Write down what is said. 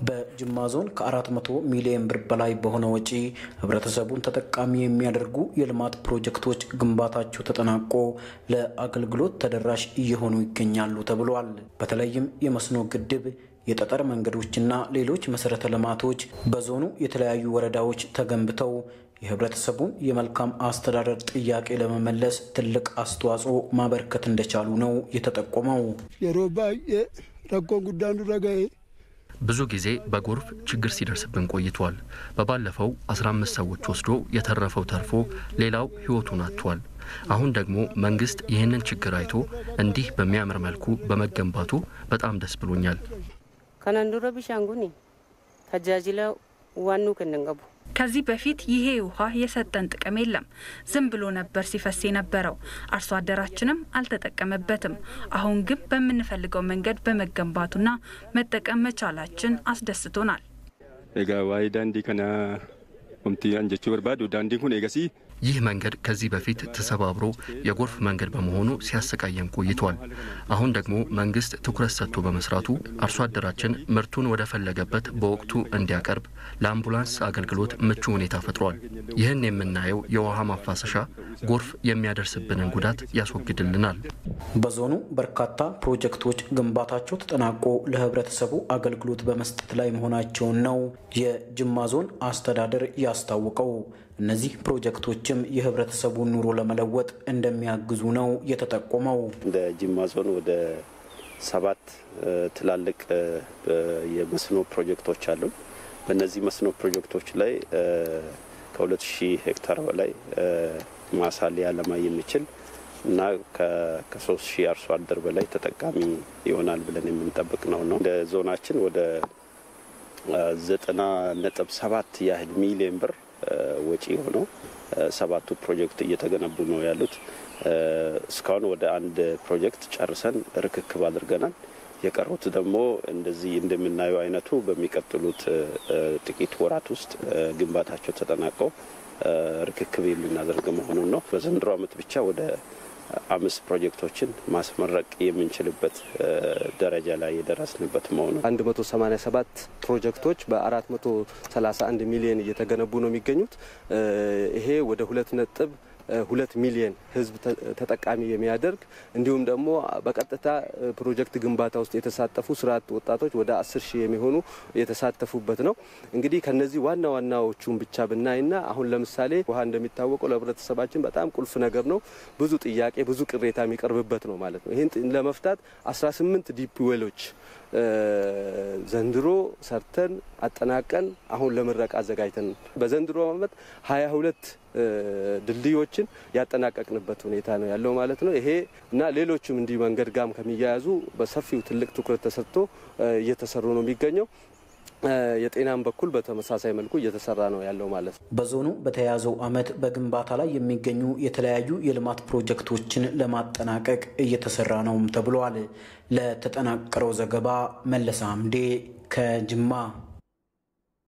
በጅማ ዞን ከ400 ሚሊዮን ብር በላይ በሆነ ወጪ ህብረተሰቡን ተጠቃሚ የሚያደርጉ የልማት ፕሮጀክቶች ግንባታቸው ተጠናቆ ለአገልግሎት ተደራሽ እየሆኑ ይገኛሉ ተብሏል። በተለይም የመስኖ ግድብ፣ የጠጠር መንገዶችና ሌሎች መሰረተ ልማቶች በዞኑ የተለያዩ ወረዳዎች ተገንብተው የህብረተሰቡን የመልካም አስተዳደር ጥያቄ ለመመለስ ትልቅ አስተዋጽኦ ማበርከት እንደቻሉ ነው የተጠቆመው። የሮባዬ ረኮን ጉዳን ረጋዬ ብዙ ጊዜ በጎርፍ ችግር ሲደርስብን ቆይቷል። በባለፈው 15 ሰዎች ወስዶ የተረፈው ተርፎ ሌላው ህይወቱን አጥቷል። አሁን ደግሞ መንግስት ይህንን ችግር አይቶ እንዲህ በሚያምር መልኩ በመገንባቱ በጣም ደስ ብሎኛል። ከነንዱረ ቢሻንጉኒ ተጃጅለ ዋኑ ክንንቀቡ ከዚህ በፊት ይሄ ውሃ የሰጠን ጥቅም የለም። ዝም ብሎ ነበር ሲፈስ የነበረው። አርሶ አደራችንም አልተጠቀመበትም። አሁን ግን በምንፈልገው መንገድ በመገንባቱና መጠቀም መቻላችን አስደስቶናል። ኤጋ ዋይ ዳንዲ ከና ኦምቲ አንጀቹ በርባዱ ዳንዲ ኩን ኤገሲ ይህ መንገድ ከዚህ በፊት ተሰባብሮ የጎርፍ መንገድ በመሆኑ ሲያሰቃየን ቆይቷል። አሁን ደግሞ መንግስት ትኩረት ሰጥቶ በመስራቱ አርሶ አደራችን ምርቱን ወደ ፈለገበት በወቅቱ እንዲያቀርብ ለአምቡላንስ አገልግሎት ምቹ ሁኔታ ፈጥሯል። ይህን የምናየው የውሃ ማፋሰሻ ጎርፍ የሚያደርስብንን ጉዳት ያስወግድልናል። በዞኑ በርካታ ፕሮጀክቶች ግንባታቸው ተጠናቆ ለህብረተሰቡ አገልግሎት በመስጠት ላይ መሆናቸውን ነው የጅማ ዞን አስተዳደር ያስታወቀው። እነዚህ ፕሮጀክቶችም የህብረተሰቡን ኑሮ ለመለወጥ እንደሚያግዙ ነው የተጠቆመው። እንደ ጅማ ዞን ወደ ሰባት ትላልቅ የመስኖ ፕሮጀክቶች አሉ። በእነዚህ መስኖ ፕሮጀክቶች ላይ ከሁለት ሺህ ሄክታር በላይ ማሳ ሊያለማ የሚችል እና ከሶስት ሺህ አርሶ አደር በላይ ተጠቃሚ ይሆናል ብለን የምንጠብቅ ነው ነው እንደ ዞናችን ወደ ዘጠና ነጥብ ሰባት ያህል ሚሊዮን ብር ወጪ ሆነው ሰባቱ ፕሮጀክት እየተገነቡ ነው ያሉት። እስካሁን ወደ አንድ ፕሮጀክት ጨርሰን ርክክብ አድርገናል። የቀሩት ደግሞ እንደዚህ እንደምናየው አይነቱ በሚቀጥሉት ጥቂት ወራት ውስጥ ግንባታቸው ተጠናቀው ርክክብ የምናደርግ መሆኑን ነው። በዘንድሮ ዓመት ብቻ ወደ አምስት ፕሮጀክቶችን ማስመረቅ የምንችልበት ደረጃ ላይ የደረስንበት መሆኑ 187 ፕሮጀክቶች በ431 ሚሊዮን እየተገነቡ ነው የሚገኙት። ይሄ ወደ ሁለት ነጥብ ሁለት ሚሊዮን ሕዝብ ተጠቃሚ የሚያደርግ እንዲሁም ደግሞ በቀጥታ ፕሮጀክት ግንባታ ውስጥ የተሳተፉ ስራ አጥ ወጣቶች ወደ አስር ሺህ የሚሆኑ የተሳተፉበት ነው። እንግዲህ ከነዚህ ዋና ዋናዎቹን ብቻ ብናይና አሁን ለምሳሌ ውሃ እንደሚታወቀው ለህብረተሰባችን በጣም ቁልፍ ነገር ነው። ብዙ ጥያቄ፣ ብዙ ቅሬታ የሚቀርብበት ነው ማለት ነው። ይህን ለመፍታት 18 ዲፕ ዌሎች ዘንድሮ ሰርተን አጠናቀን አሁን ለምረቃ አዘጋጅተን በዘንድሮ ዓመት 22 ድልድዮችን ያጠናቀቅንበት ሁኔታ ነው ያለው ማለት ነው። ይሄ እና ሌሎችም እንዲህ መንገድ ጋም ከሚያያዙ በሰፊው ትልቅ ትኩረት ተሰጥቶ እየተሰሩ ነው የሚገኘው። የጤናም በኩል በተመሳሳይ መልኩ እየተሰራ ነው ያለው ማለት ነው። በዞኑ በተያያዘው ዓመት በግንባታ ላይ የሚገኙ የተለያዩ የልማት ፕሮጀክቶችን ለማጠናቀቅ እየተሰራ ነውም ተብሏል። ለተጠናቀረው ዘገባ መለሰ አምዴ ከጅማ